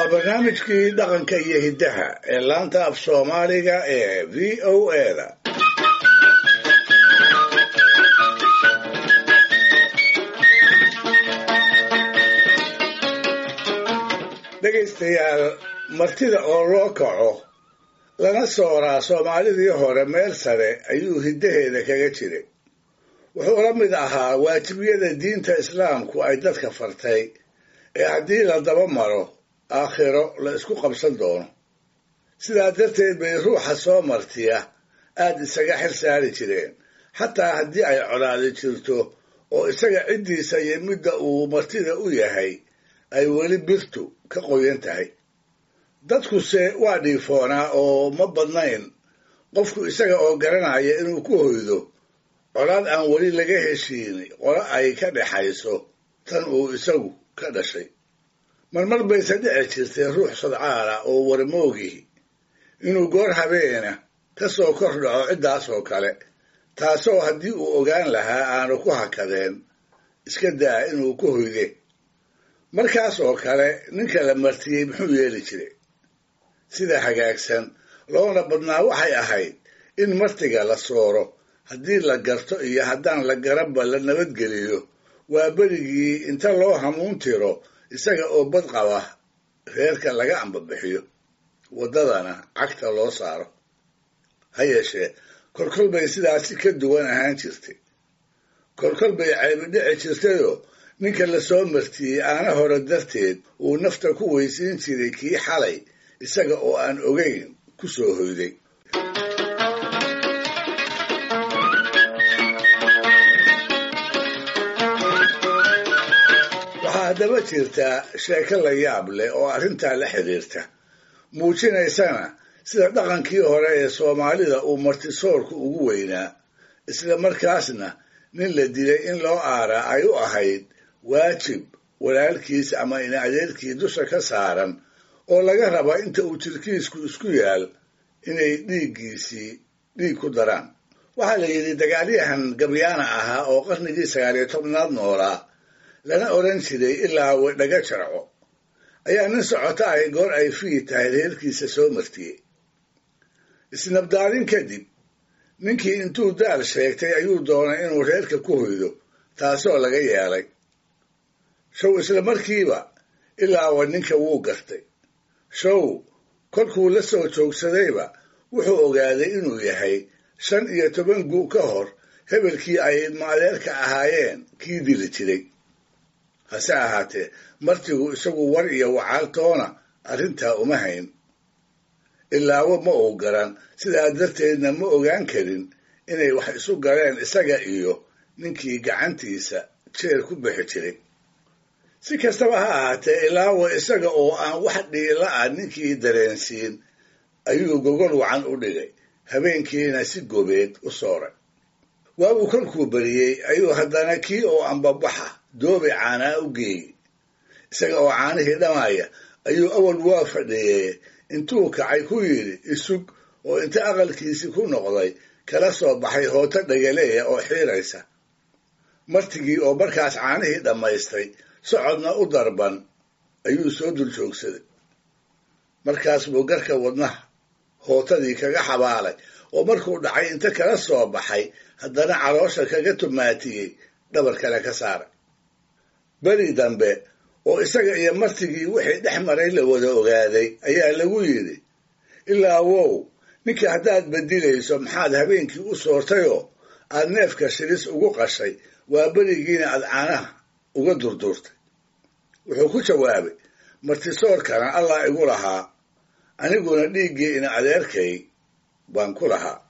waa barnaamijkii dhaqanka iyo hiddaha ee laanta af soomaaliga ee v o eda dhegaystayaal martida oo loo kaco lana sooraa soomaalidii hore meel sare ayuu hiddaheeda kaga jiray wuxuu la mid ahaa waajibiyada diinta islaamku ay dadka fartay ee haddii la daba maro aakhiro la isku qabsan doono sidaa darteed bay ruuxa soo martiya aad isaga xil saari jireen xataa haddii ay colaadi jirto oo isaga ciddiisa iyo midda uu martida u yahay ay weli birtu ka qoyan tahay dadkuse waa dhiifoonaa oo ma badnayn qofku isaga oo garanaya inuu ku hoydo colaad aan weli laga heshiin qolo ay ka dhexayso tan uu isagu ka dhashay marmar bayse dhici jirtay ruux sadcaala oo warmoogihi inuu goor habeena ka soo kor dhaco ciddaasoo kale taasoo haddii uu ogaan lahaa aanu ku hakadeen iska daa inuu ku hoyde markaas oo kale ninka la martiyey muxuu yeeli jiray sida hagaagsan loona badnaa waxay ahayd in martiga la sooro haddii la garto iyo haddaan la garanba la nabadgeliyo waa berigii inta loo hamuun tiro isaga oo bad qaba reerka laga ambabixiyo waddadana cagta loo saaro ha yeeshee kolkol bay sidaasi ka duwan ahaan jirtay kolkol bay caybi dhici jirtayoo ninka la soo martiyey aana hore darteed uu nafta ku weysiin jiray kii xalay isaga oo aan ogayn ku soo hoyday waxaa haddaba jirtaa sheeko la yaab leh oo arrintaa la xidhiirta muujinaysana sida dhaqankii hore ee soomaalida uu martisoorku ugu weynaa isla markaasna nin la dilay in loo aaraa ay u ahayd waajib walaalkiis ama ina adeerkii dusha ka saaran oo laga raba inta uu jirkiisku isku yaal inay dhiiggiisii dhiig ku daraan waxaa la yidhi dagaalyahan gabyaana ahaa oo qarnigii sagaaliyo tobnaad noolaa lana odhan jiray ilaa wedhaga jarco ayaa nin socota ahy goor ay fii tahay reerkiisa soo martiyey isnabdaalin kadib ninkii intuu daal sheegtay ayuu doonay inuu reerka ku hoydo taasoo laga yeelay show isla markiiba ilaawa ninka wuu gartay show kolkuu la soo joogsadayba wuxuu ogaaday inuu yahay shan iyo toban gu ka hor hebelkii ay maadeerka ahaayeen kii dili jiray hase ahaatee martigu isagu war iyo wacaaltoona arrintaa uma hayn ilaawo ma uu garan sidaa darteedna ma ogaan karin inay wax isu galeen isaga iyo ninkii gacantiisa jeer ku bixi jiray si kastaba ha ahaatee ilaawo isaga oo aan wax dhiila ah ninkii dareensiin ayuu gogol wacan u dhigay habeenkiina si gobeed u sooray waabuu kolkuu beriyey ayuu haddana kii oo ambabaxa doobi caanaa u geeyey isaga oo caanihii dhamaya ayuu awal waa fadhiiyey intuu kacay ku yidhi isug oo inta aqalkiisii ku noqday kala soo baxay hooto dhagaleeya oo xiiraysa martigii oo markaas caanihii dhammaystay socodna u darban ayuu soo dul joogsaday markaas buu garka wadnaha hootadii kaga xabaalay oo markuu dhacay inta kala soo baxay haddana caloosha kaga tumaatiyey dhabar kale ka saaray beri dambe oo isaga iyo martigii wixii dhex maray la wada ogaaday ayaa lagu yidhi ilaa wow ninka haddaad bedilayso maxaad habeenkii u soortayoo aad neefka shilis ugu qashay waa berigiina aad caanaha uga durdurtay wuxuu ku jawaabay martisoorkana allah igu lahaa aniguna dhiiggii ina adeerkay baan ku lahaa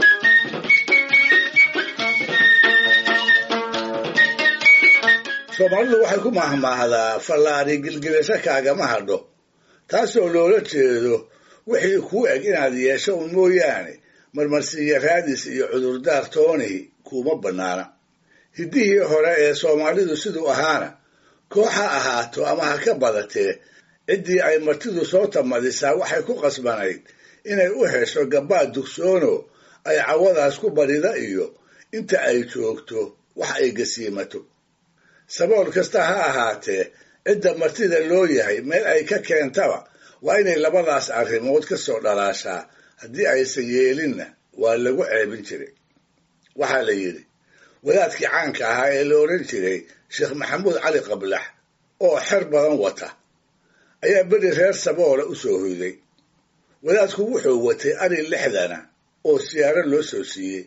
soomaalidu waxay ku mahmaahdaa fallaari gilgilasho kaagama hadho taasoo loola jeedo wixii kuu eg inaad yeesho un mooyaane marmarsiiya raadis iyo cudurdaar toonihi kuuma bannaana hiddihii hore ee soomaalidu siduu ahaana koox ha ahaato ama ha ka badatee ciddii ay martidu soo tamadisaa waxay ku qasbanayd inay u hesho gabbaad dugsoono ay cawadaas ku barida iyo inta ay joogto wax ay gasiimato sabool kasta ha ahaatee cidda martida loo yahay meel ay ka keentaba waa inay labadaas arrimood ka soo dhalaashaa haddii aysan yeelinna waa lagu ceebin jiray waxaa la yidhi wadaadkii caanka ahaa ee la odhan jiray sheekh maxamuud cali qablax oo xer badan wata ayaa beri reer saboola u soo hoyday wadaadku wuxuu watay ari lixdana oo siyaaro loo soo siiyey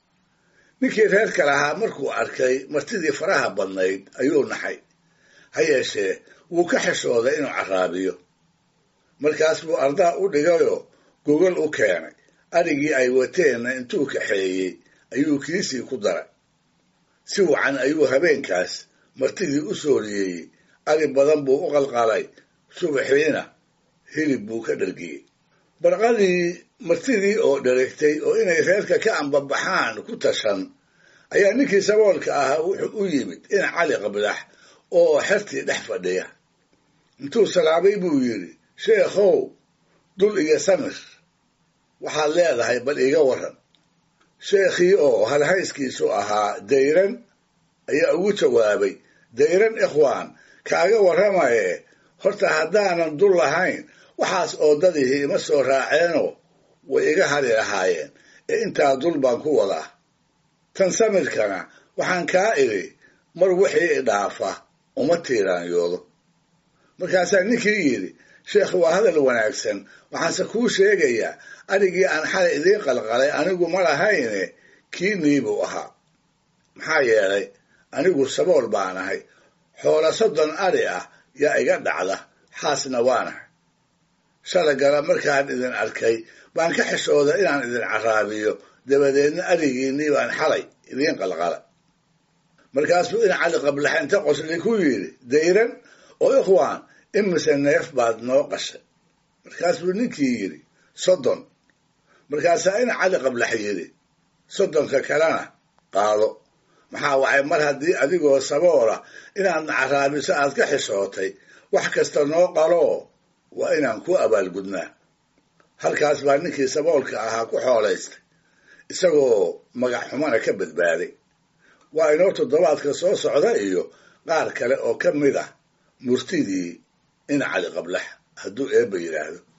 ninkii reerka lahaa markuu arkay martidii faraha badnayd ayuu naxay ha yeeshee wuu ka xishooday inuu carraabiyo markaas buu ardaa u dhigayoo gogol u keenay arigii ay wateenna intuu kaxeeyey ayuu kiisii ku daray si wacan ayuu habeenkaas martidii u sooriyeeyey ari badan buu u qalqalay subaxiina hilib buu ka dhargiyey barqadii martidii oo dheregtay oo inay reerka ka ambabaxaan ku tashan ayaa ninkii saboolka ahaa wuxuu u yimid in cali qablax oo xertii dhex fadhiya intuu salaabay buu yidhi sheekhow dul iyo samir waxaad leedahay bal iga warran sheekhii oo halhayskiisu ahaa dayran ayaa ugu jawaabay dayran ikhwaan kaaga warramaye horta haddaanan dul lahayn waxaas oodadihii ima soo raaceenoo way iga hari lahaayeen ee intaa dul baan ku wadaa tan samirkana waxaan kaa idhi mar wixii idhaafa uma tiiraanyoodo markaasaa ninkii yidhi sheekh waa hadal wanaagsan waxaanse kuu sheegayaa arigii aan xalay idiin qalqalay anigu ma lahayne kii niibuu ahaa maxaa yeelay anigu sabool baan ahay xoola soddon ari ah yaa iga dhacda xaasna waanahay shalagala markaan idin arkay baan ka xishooda inaan idin carraabiyo dabadeedna arigiinnii baan xalay idiin qalqalay markaasuu in cali qablax inta qosli ku yidhi dayran oo ikhwaan imise neef baad noo qashay markaasuu ninkii yidhi soddon markaasaa in cali qablax yidhi soddonka kalena qaado maxaa wacay mar haddii adigoo saboola inaadna carraabiso aad ka xishootay wax kasta noo qaloo waa inaan ku abaalgudnaa halkaas baa ninkii saboolka ahaa ku xoolaystay isagoo magac xumana ka badbaaday waa inoo toddobaadka soo socda iyo qaar kale oo ka mid ah murtidii in cali qablax hadduu eebba yidhaahdo